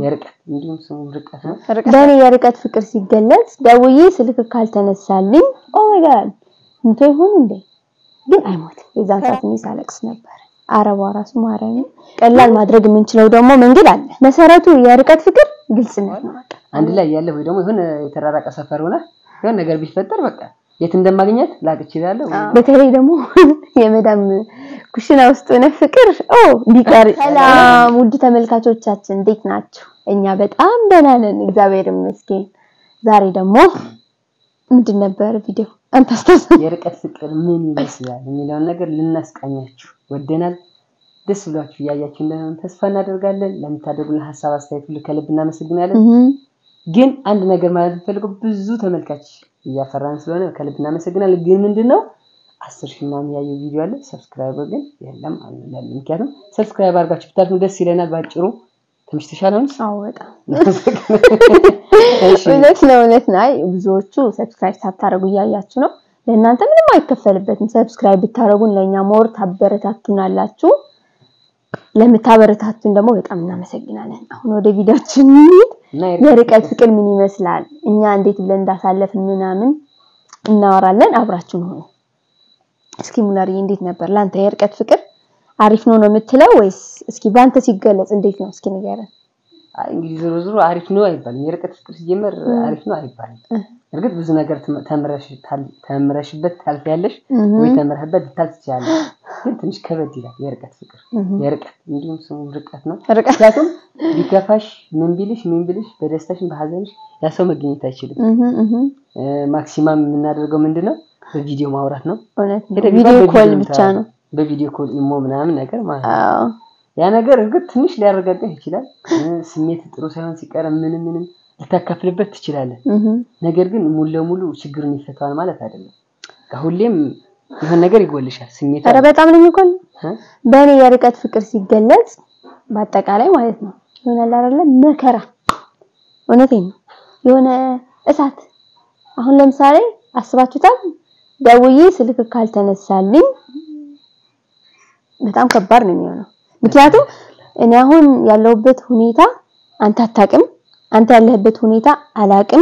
የርቀት እንዲሁም ስሙ ርቀት ነው። በእኔ የርቀት ፍቅር ሲገለጽ ደውዬ ስልክ ካልተነሳልኝ ኦ ማይ ጋድ እንቶ ይሆን እንዴ? ግን አይሞትም። የዛን ሰዓት እኔ ሳለቅስ ነበር። አረቧ ራሱ ማርያም ቀላል ማድረግ የምንችለው ደግሞ መንገድ አለ። መሰረቱ የርቀት ፍቅር ግልጽነት ነው። በቃ አንድ ላይ ያለ ወይ ደግሞ የሆነ የተራራቀ ሰፈር ሆነ የሆነ ነገር ቢፈጠር በቃ የት እንደማግኘት ላቅ እችላለሁ። በተለይ ደግሞ የመዳም ኩሽና ውስጥ ሆነ ፍቅር ኦ ቢቀር። ሰላም ውድ ተመልካቾቻችን እንዴት ናችሁ? እኛ በጣም ደህና ነን፣ እግዚአብሔር ይመስገን። ዛሬ ደግሞ ምንድን ነበር ቪዲዮ አንተ አስታውስ። የርቀት ፍቅር ምን ይመስላል የሚለውን ነገር ልናስቃኛችሁ ወደናል። ደስ ብሏችሁ እያያችሁ እንደሆነ ተስፋ እናደርጋለን። ለምታደርጉልን ሀሳብ አስተያየት ሁሉ ከልብ እናመሰግናለን። ግን አንድ ነገር ማለት የምፈልገው ብዙ ተመልካች እያፈራን ስለሆነ ከልብ እናመሰግናለን። ግን ምንድን ነው አስር ሺህ ምናምን ያየው ቪዲዮ አለ፣ ሰብስክራይበር ግን የለም አንላለን። ምክንያቱም ሰብስክራይብ አድርጋችሁ ብታልፉ ደስ ይለናል። ባጭሩ ትንሽ ተሻለውንስ አዎ በጣም እውነት ነው እውነት ነው። አይ ብዙዎቹ ሰብስክራይብ ሳታደርጉ እያያችሁ ነው። ለእናንተ ምንም አይከፈልበትም። ሰብስክራይብ ብታደርጉን ለእኛ ሞር ታበረታቱናላችሁ። ለምታበረታቱን ደግሞ በጣም እናመሰግናለን። አሁን ወደ ቪዲዮችን እንሂድ። እና የርቀት ፍቅር ምን ይመስላል፣ እኛ እንዴት ብለን እንዳሳለፍን ምናምን እናወራለን። አብራችሁን ሆኑ። እስኪ ሙላርዬ እንዴት ነበር ለአንተ የርቀት ፍቅር? አሪፍ ነው ነው የምትለው ወይስ እስኪ በአንተ ሲገለጽ እንዴት ነው? እስኪ ንገረን። አይ እንግዲህ ዞሮ ዞሮ አሪፍ ነው አይባልም። የርቀት ፍቅር ሲጀመር አሪፍ ነው አይባልም። እርግጥ ብዙ ነገር ተምረሽ ተምረሽበት ታልፊያለሽ ወይ ተምረህበት ልታልፍ ትችላለሽ። ግን ትንሽ ከበድ ይላል የርቀት ፍቅር። የርቀት እንዲሁም ስሙ ርቀት ነው። ርቀት ምክንያቱም ቢከፋሽ ምን ቢልሽ ምን ቢልሽ በደስታሽም በሀዘንሽ ያ ሰው መገኘት አይችልም። ማክሲማም የምናደርገው ምንድን ነው በቪዲዮ ማውራት ነው። እውነት ነው። ሄደህ ቪዲዮ ቢባል ኮል በቪዲዮ ብቻ ነው። በቪዲዮ ኮል ኢሞ ምናምን ነገር ማለት ነው። አዎ ያ ነገር እርግጥ ትንሽ ሊያረጋግህ ይችላል። ስሜት ጥሩ ሳይሆን ሲቀር ምንም ምንም ልታካፍልበት ትችላለህ። እህ ነገር ግን ሙሉ ለሙሉ ችግሩን ይፈታዋል ማለት አይደለም። ሁሌም የሆነ ነገር ይጎልሻል። ስሜት ኧረ በጣም ነው የሚቆል እ? በእኔ የርቀት ፍቅር ሲገለጽ በአጠቃላይ ማለት ነው ይሆናል አይደለ መከራ እውነቴን ነው የሆነ እሳት አሁን ለምሳሌ አስባችሁታል ደውዬ ስልክ ካልተነሳልኝ በጣም ከባድ ነው የሚሆነው ምክንያቱም እኔ አሁን ያለሁበት ሁኔታ አንተ አታውቅም አንተ ያለህበት ሁኔታ አላውቅም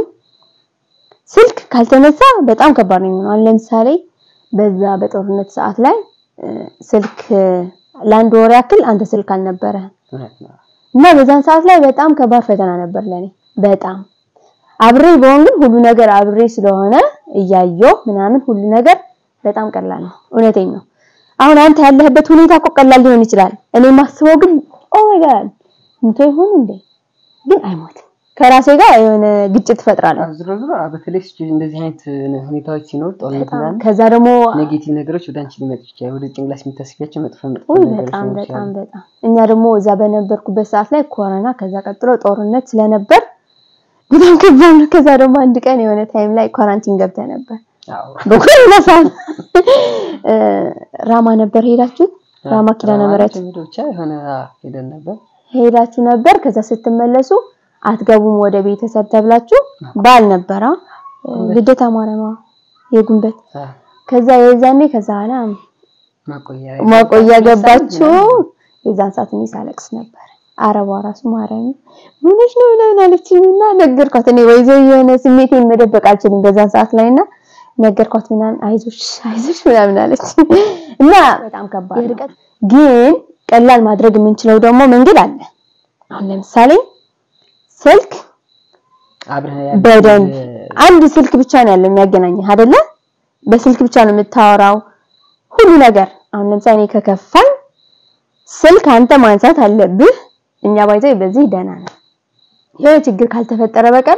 ስልክ ካልተነሳ በጣም ከባድ ነው የሚሆነው አሁን ለምሳሌ በዛ በጦርነት ሰዓት ላይ እ፣ ስልክ ለአንድ ወር ያክል አንተ ስልክ አልነበረ እውነት ነው። እና በዛን ሰዓት ላይ በጣም ከባድ ፈተና ነበር ለኔ በጣም አብሬ በሆን ግን ሁሉ ነገር አብሬ ስለሆነ እያየሁ ምናምን ሁሉ ነገር በጣም ቀላል ነው እውነቴን ነው አሁን አንተ ያለህበት ሁኔታ እኮ ቀላል ሊሆን ይችላል እኔ ማስበው ግን ኦ ማይ ጋድ እንቶ ይሆን እንዴ ግን አይሞትም ከራሴ ጋር የሆነ ግጭት እፈጥራለሁ አዎ፣ ዞሮ ዞሮ አዎ፣ በተለይ ሲቹዌሽን እንደዚህ አይነት ሁኔታዎች ሲኖር ጦርነት ምናምን ከዛ ደግሞ ኔጌቲቭ ነገሮች ወደ አንቺ ሊመጡ ይችላል። ወደ ጭንቅላት የሚታስቢያቸው መጥፎ መጥፎ ውይ ነገሮች በጣም ሊኖሩ በጣም ይችላሉ። በጣም እኛ ደግሞ እዛ በነበርኩበት ሰዓት ላይ ኮሮና ከዛ ቀጥሎ ጦርነት ስለነበር በጣም ከባድ ነው። ከዛ ደግሞ አንድ ቀን የሆነ ታይም ላይ ኳራንቲን ገብተህ ነበር አዎ። በኮሮና ሰዓት እ፣ ራማ ነበር ሄዳችሁ ራማ ኪዳነ ምሕረት ሄዶ ብቻ የሆነ አዎ፣ ሄደን ነበር። ሄዳችሁ ነበር። ከዛ ስትመለሱ አትገቡም ወደ ቤተሰብ ተብላችሁ ባል ነበራ ልደታ ማርያም የጉንበት አዎ፣ ከዛ የዛኔ ከዛ ኋላ ማቆያ ማቆያ ገባችሁ። የዛን ሰዓት እኔ ሳለቅስ ነበር። አረቧ ራሱ ማርያም ምንሽ ነው ምናምን አለችኝና ነገርኳት። እኔ ወይዘ የሆነ ስሜቴን መደበቅ አልችልም በዛን ሰዓት ላይና ነገርኳት። ምናምን አይዞሽ አይዞሽ ምናምን አለች እና በጣም ከባድ ነው። ግን ቀላል ማድረግ የምንችለው ደግሞ መንገድ አለ። አሁን ለምሳሌ ስልክ አብረህ በደንብ አንድ ስልክ ብቻ ነው ያለው የሚያገናኝህ አይደለ? በስልክ ብቻ ነው የምታወራው ሁሉ ነገር። አሁን ለምሳሌ እኔ ከከፋኝ ስልክ አንተ ማንሳት አለብህ። እኛ ባይዘው በዚህ ደህና ነው። የሆነ ችግር ካልተፈጠረ በቀር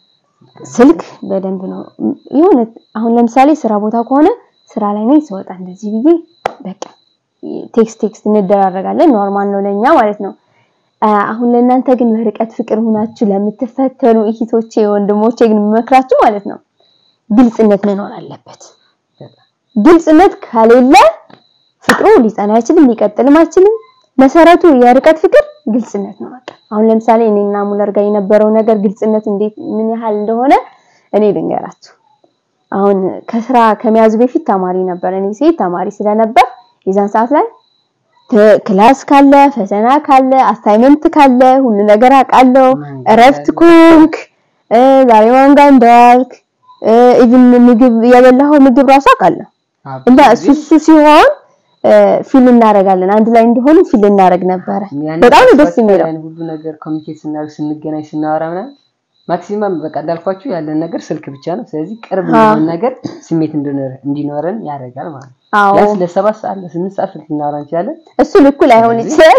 ስልክ በደንብ ነው የሆነ አሁን ለምሳሌ ስራ ቦታ ከሆነ ስራ ላይ ነኝ ስወጣ እንደዚህ ብዬ በቃ ቴክስት ቴክስት እንደራረጋለን። ኖርማል ነው ለኛ ማለት ነው። አ- አሁን ለእናንተ ግን በርቀት ፍቅር ሆናችሁ ለምትፈተኑ እህቶቼ ወንድሞቼ ግን የምመክራችሁ ማለት ነው ግልጽነት መኖር አለበት። ግልጽነት ከሌለ ፍቅሩ ሊጸና አይችልም፣ ሊቀጥልም አይችልም። መሰረቱ የርቀት ፍቅር ግልጽነት ነው። በቃ አሁን ለምሳሌ እኔና ሙለር ጋር የነበረው ነገር ግልጽነት እንዴት ምን ያህል እንደሆነ እኔ ልንገራችሁ። አሁን ከስራ ከመያዙ በፊት ተማሪ ነበር። እኔ ሴት ተማሪ ስለነበር የዛን ሰዓት ላይ ክላስ ካለ ፈተና ካለ አሳይመንት ካለ ሁሉ ነገር አውቃለሁ። እረፍት ኮንክ ዛሬ ማን ጋር እንዳልክ ኢቭን ምግብ የበላኸው ምግብ ራሱ አውቃለሁ። እና እሱ እሱ ሲሆን ፊል እናደርጋለን አንድ ላይ እንደሆነ ፊል እናደርግ ነበረ። በጣም ነው ደስ የሚለው ሁሉ ነገር ኮሚኒኬት ስናደርግ ስንገናኝ ስናወራ ምናምን ማክሲማም በቃ እንዳልኳችሁ ያለን ነገር ስልክ ብቻ ነው። ስለዚህ ቅርብ የሆነ ነገር ስሜት እንዲኖረን ያደርጋል ማለት ነው። አዎ ቢያንስ ለሰባት ሰዓት ለስምንት ሰዓት ስልክ ልናወራ እንችላለን። እሱ ልኩ ላይሆን ይችላል።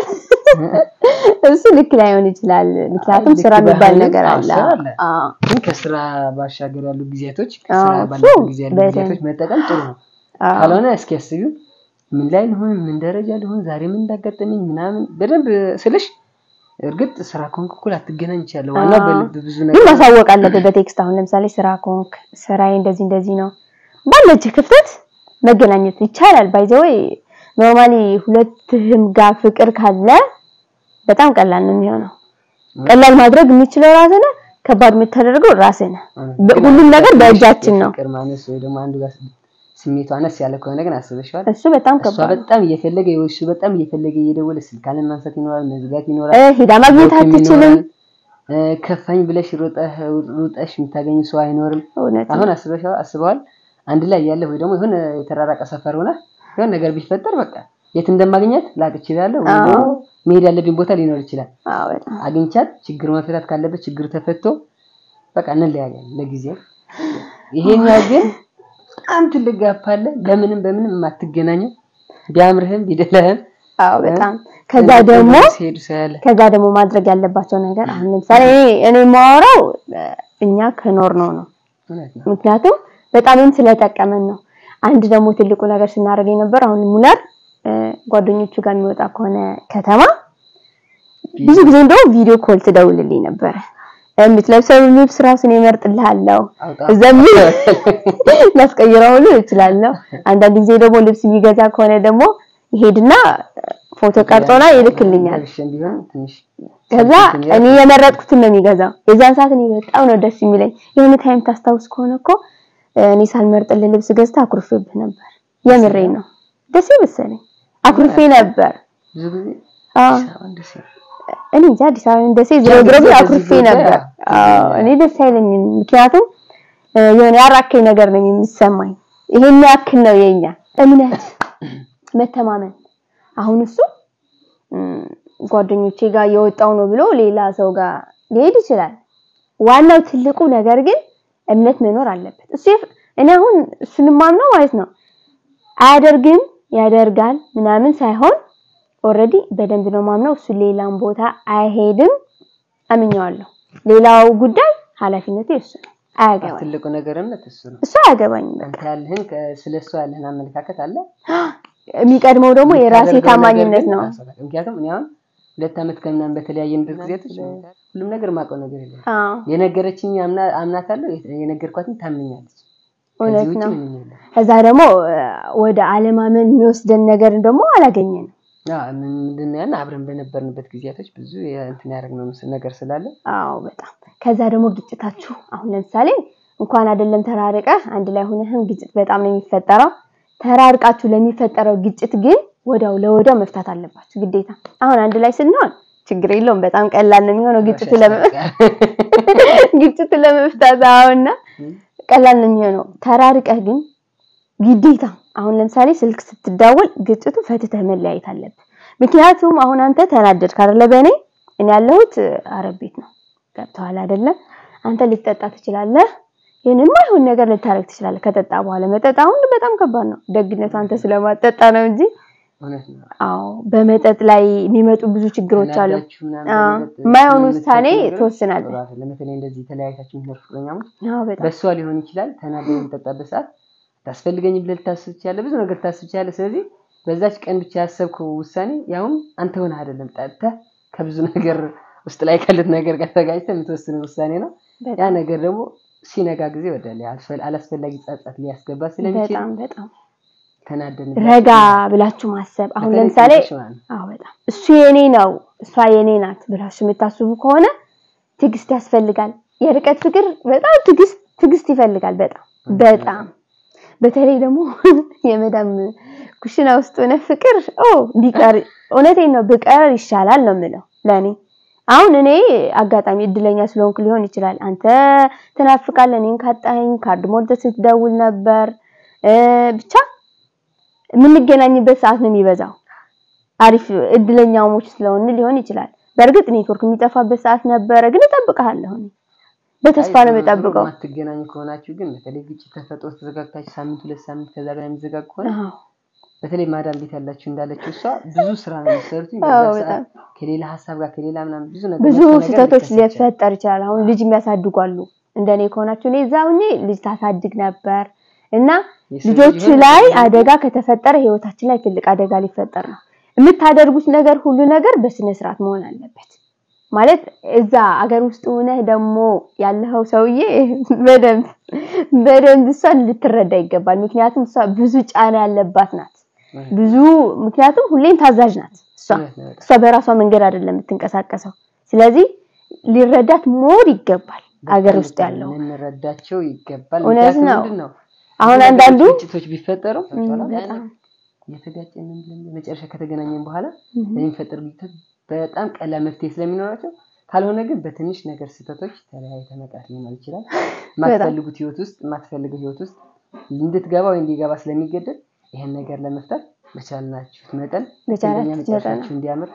እሱ ልክ ላይሆን ይችላል። ምክንያቱም ልክ ስራ የሚባል ባህልም ነገር አዎ፣ አለ። ስራ አለ። አዎ ግን ከስራ ባሻገር ያሉ ጊዜያቶች ከስራ አዎ፣ ባለፈ እሱ ጊዜ ያሉ በደንብ። ጊዜያቶች መጠቀም ጥሩ ነው። አዎ ካልሆነ እስኪ ያስቢው ምን ላይ ልሆን ምን ደረጃ ልሆን ዛሬ ምን እንዳጋጠመኝ ምናምን በደንብ ስልሽ እርግጥ ስራ ከሆንክ እኩል አትገናኝ ይችላል። ዋናው አዎ። በልብ ብዙ ግን ነገር ማሳወቅ አለብህ በቴክስት አሁን ለምሳሌ ስራ ኮንክ ስራዬ እንደዚህ እንደዚህ ነው ባለች ክፍተት መገናኘት ይቻላል። ባይዘወይ ኖርማሊ ሁለትህም ጋር ፍቅር ካለ በጣም ቀላል ነው የሚሆነው። ቀላል ማድረግ የምችለው ራስህ ነህ፣ ከባድ የምታደርገው ራስህ ነህ። በ- ሁሉም ነገር በእጃችን ነው። ፍቅር ማነስ ወይ ደግሞ አንዱ ጋር ስሜቱ አነስ ያለ ከሆነ ግን አስበሽዋል። እሱ በጣም እሷ ከባድ ነው። በጣም እየፈለገ ወይ እሱ በጣም እየፈለገ እየደወለ ስልክ አለ ማንሳት ይኖራል፣ መዝጋት ይኖራል። እ ሂዳ ማግኘት ቦትም አትችልም። ይኖራል። እ ከፋኝ ብለሽ ሩጠህ ሩጠሽ የምታገኝ ሰው አይኖርም። እውነት ነው። አሁን አስበሽዋል አስበዋል አንድ ላይ ያለ ወይ ደግሞ የሆነ የተራራቀ ሰፈር ሆነ የሆነ ነገር ቢፈጠር በቃ የት እንደማግኘት ላቅ እችላለሁ ወይ አዎ። ደግሞ መሄድ ያለብኝ ቦታ ሊኖር ይችላል። አዎ በጣም አግኝቻት ችግር መፈታት ካለበት ችግር ተፈቶ በቃ እንለያያለን ለጊዜው። ይሄኛው ግን በጣም ትልቅ ጋፕ አለ። ለምንም በምንም የማትገናኘው ቢያምርህም ቢደለህም አዎ በጣም ከዛ ደግሞ ሲሄዱ ሳያለ ከዛ ደግሞ ማድረግ ያለባቸው ነገር አሁን ለምሳሌ እኔ እኔ የማወራው እ፣ እኛ ከኖር ነው ነው እውነት ነው። ምክንያቱም በጣምም ስለጠቀመን ነው። አንድ ደግሞ ትልቁ ነገር ስናደርግ የነበር አሁን ሙላር እ፣ ጓደኞቹ ጋር የሚወጣ ከሆነ ከተማ ብዙ ጊዜ እንደውም ቪዲዮ ኮል ትደውልልኝ ነበረ። የምትለብሰው ልብስ ራሱን እመርጥልሃለሁ አውጣ ዘሚ ላስቀይረው ሁሉ እችላለሁ። አንዳንድ ጊዜ ደግሞ ልብስ የሚገዛ ከሆነ ደግሞ ይሄድና ፎቶ ቀርጾና ይልክልኛል። ለብሼም ቢሆን ትንሽ ከዛ እኔ የመረጥኩትን ነው የሚገዛው። የዛን ሰዓት እኔ በጣም ነው ደስ የሚለኝ። የሆነ ታይም ታስታውስ ከሆነ እኮ እኔ ሳልመርጥልህ ልብስ ገዝተህ አኩርፌብህ ነበር። የምሬን ነው። ደስ መሰለኝ አኩርፌ ነበር። ብዙ ጊዜ አዎ አሁን ደስ ይላል። እኔ እንጃ አዲስ አበባ ደሴ ዞሮ ዞሮ ግን አኩርፌ ነበር። አዎ እኔ ደስ አይለኝም። ምክንያቱም እ፣ የሆነ ያራከኝ ነገር ነው የሚሰማኝ። ይሄን ያክል ነው የኛ እምነት፣ መተማመን። አሁን እሱ እም፣ ጓደኞቼ ጋር የወጣው ነው ብሎ ሌላ ሰው ጋር ሊሄድ ይችላል። ዋናው ትልቁ ነገር ግን እምነት መኖር አለበት። እሱ የፍ- እኔ አሁን እሱን ማምነው ማለት ነው አያደርግም ያደርጋል ምናምን ሳይሆን ኦልሬዲ በደንብ ነው ማምነው። እሱ ሌላም ቦታ አይሄድም አምኘዋለሁ። ሌላው ጉዳይ ኃላፊነቱ የእሱ ነው። አያገባኝ ትልቁ ነገር እምነት እሱ ነው። እሱ አያገባኝም። በቃ አንተ ያለህን ስለ እሱ ያለህን አመለካከት አለ የሚቀድመው ደግሞ የራሴ የምታደርገው ታማኝነት ነገር ግን ነው። አሳሳቢ። ምክንያውም እኔ አሁን ሁለት ዓመት ከምናምን በተለያየንበት ጊዜያቶች ሁሉም ነገር ማውቀው ነገር የለም። አዎ የነገረችኝ አምና አምናታለሁ፣ የነገርኳትን ታምኛለች። እውነት ከዚህ ውጭ ነው። ምንም የለም። ከዛ ደግሞ እ፣ ወደ አለማመን የሚወስደን ነገር ደግሞ አላገኘንም። አዎ፣ ምን- ምንድን ነው ያን አብረን በነበርንበት ጊዜያቶች ብዙ እንትን ያደረግነው ምስ- ነገር ስላለ አዎ በጣም ከዛ ደግሞ ግጭታችሁ አሁን ለምሳሌ እንኳን አይደለም ተራርቀህ አንድ ላይ ሆነህም ግጭት በጣም ነው የሚፈጠረው። ተራርቃችሁ ለሚፈጠረው ግጭት ግን ወዲያው ለወዲያው መፍታት አለባችሁ ግዴታ። አሁን አንድ ላይ ስንሆን ችግር የለውም በጣም ቀላል ነው የሚሆነው ግጭቱ ለመ ግጭቱ ለመፍታት አሁንና ቀላል ነው የሚሆነው። ተራርቀህ ግን ግዴታ አሁን ለምሳሌ ስልክ ስትዳወል ግጭቱ ፈትተህ መለያየት አለብህ። ምክንያቱም አሁን አንተ ተናደድክ አይደለ በእኔ እኔ ያለሁት አረብ ቤት ነው ገብተዋል አይደለም አንተ ልትጠጣ ትችላለህ ይህን የማይሆን ነገር ልታረግ ትችላለህ ከጠጣ በኋላ መጠጥ አሁን በጣም ከባድ ነው ደግነቱ አንተ ስለማጠጣ ነው እንጂ እውነት ነው። አዎ በመጠጥ ላይ የሚመጡ ብዙ ችግሮች አሉ ተናዳችሁ ምናምን አዎ፣ በመጠጥ የማይሆን የምትሰሩ ውሳኔ ነገሮች ትወስናለህ። ጥሩ አይደለም። በተለይ እንደዚህ የተለያይታችሁ የምትኖሩ ፍቅረኛሞች አዎ በጣም በእሷ ሊሆን ይችላል። ተናደ የምጠጣበት ሰዓት ታስፈልገኝ ብለህ ልታስብ ትችላለህ። ብዙ ነገር ልታስብ ትችላለህ። ስለዚህ በዛች ቀን ብቻ ያሰብከው ውሳኔ ያውም አንተ ሆነህ አይደለም ጠጥተህ ከብዙ ነገር ውስጥ ላይ ካሉት ነገር ጋር ተጋጭተህ የምትወስነው ውሳኔ ነው። ያ በጣም ነገር ደግሞ ሲነጋ ጊዜ ወዳለ አላስፈላጊ ጸጸት ሊያስገባ ስለሚችል በጣም በጣም ተናደን ረጋ ብላችሁ ማሰብ አሁን በተለይ ለምሳሌ ሴቶች ማለት ነው። አዎ በጣም እሱ የኔ ነው እሷ የኔ ናት ብላችሁ የምታስቡ ከሆነ ትዕግስት ያስፈልጋል። የርቀት ፍቅር በጣም ትዕግስት ትዕግስት ይፈልጋል። በጣም በጣም በተለይ ደግሞ የመዳም ኩሽና ውስጥ ሆነ ፍቅር ኦ ቢቀር እውነቴን ነው ብቀር ይሻላል ነው የምለው ለኔ አሁን እኔ አጋጣሚ እድለኛ ስለሆንኩ ሊሆን ይችላል። አንተ ትናፍቃለህ፣ እኔን ካጣኸኝ ካርድ ሞልተህ ስትደውል ነበር። ብቻ የምንገናኝበት ሰዓት ነው የሚበዛው። አሪፍ እድለኛሞች ስለሆን ሊሆን ይችላል። በእርግጥ ኔትወርክ የሚጠፋበት ሰዓት ነበረ፣ ግን እጠብቅሃለሁ። በተስፋ ነው የምጠብቀው። የማትገናኙ ከሆናችሁ ግን በተለይ ግጭት ተፈጥሮ ተዘጋግታችሁ ሳምንት ሁለት ሳምንት ከዛ በላይ የሚዘጋግ ከሆነ በተለይ ማዳም ቤት ያላችሁ እንዳለችው እሷ ብዙ ስራ ነው የምትሰሩት። ከሌላ ሀሳብ ጋር ከሌላ ምናምን ብዙ ነገር ብዙ ስህተቶች ሊፈጠር ይችላል። አሁን ልጅ የሚያሳድጉ አሉ። እንደኔ ከሆናችሁ እኔ እዛ ሁኜ ልጅ ታሳድግ ነበር እና ልጆች ላይ አደጋ ከተፈጠረ ህይወታችን ላይ ትልቅ አደጋ ሊፈጠር ነው። የምታደርጉት ነገር ሁሉ ነገር በስነ ስርዓት መሆን አለበት። ማለት እዛ አገር ውስጥ ሆነህ ደግሞ ያለኸው ሰውዬ በደንብ በደንብ እሷን ልትረዳ ይገባል። ምክንያቱም እሷ ብዙ ጫና ያለባት ናት። ብዙ ምክንያቱም ሁሌም ታዛዥ ናት። እሷ እሷ በራሷ መንገድ አይደለም የምትንቀሳቀሰው። ስለዚህ ሊረዳት ሞር ይገባል። አገር ውስጥ ያለው ልንረዳቸው ይገባል። እውነት ነው። አሁን አንዳንዱ ግጭቶች ቢፈጠሩ እየተጋጨን መጨረሻ ከተገናኘን በኋላ የሚፈጠር ግጭቶች በጣም ቀላል መፍትሄ ስለሚኖራቸው ካልሆነ ግን በትንሽ ነገር ስህተቶች ተለያይተ መቅረት ሊኖር ይችላል። የማትፈልጉት ህይወት ውስጥ የማትፈልገው ህይወት ውስጥ እንድትገባ ወይ እንዲገባ ስለሚገደድ ይሄን ነገር ለመፍታት በቻልናችሁት መጠን መጨረሻችሁ እንዲያምር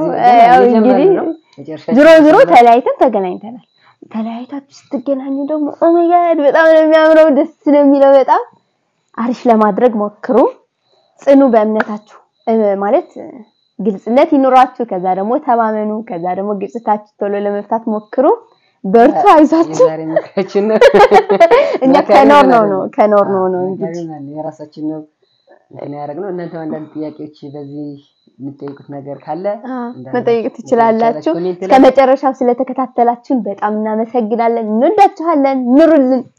ዞሮ ዞሮ ተለያይተን ተገናኝተናል። ተለያይታችሁ ስትገናኙ ደግሞ ኦሜጋድ በጣም ነው የሚያምረው፣ ደስ ነው የሚለው። በጣም አሪፍ ለማድረግ ሞክሩ። ጽኑ በእምነታችሁ ማለት ግልጽነት ይኑራችሁ። ከዛ ደግሞ ተማመኑ። ከዛ ደግሞ ግጭታችሁ ቶሎ ለመፍታት ሞክሩ። በርቱ፣ አይዟችሁ። እኛ ከኖር ነው ነው ከኖር ነው ነው እንግዲህ የራሳችን ነው እንትን ያደረግነው። እናንተም አንዳንድ ጥያቄዎች በዚህ የምትጠይቁት ነገር ካለ መጠየቅ ትችላላችሁ። እስከ መጨረሻው ስለተከታተላችሁን በጣም እናመሰግናለን። እንወዳችኋለን። ኑሩልን።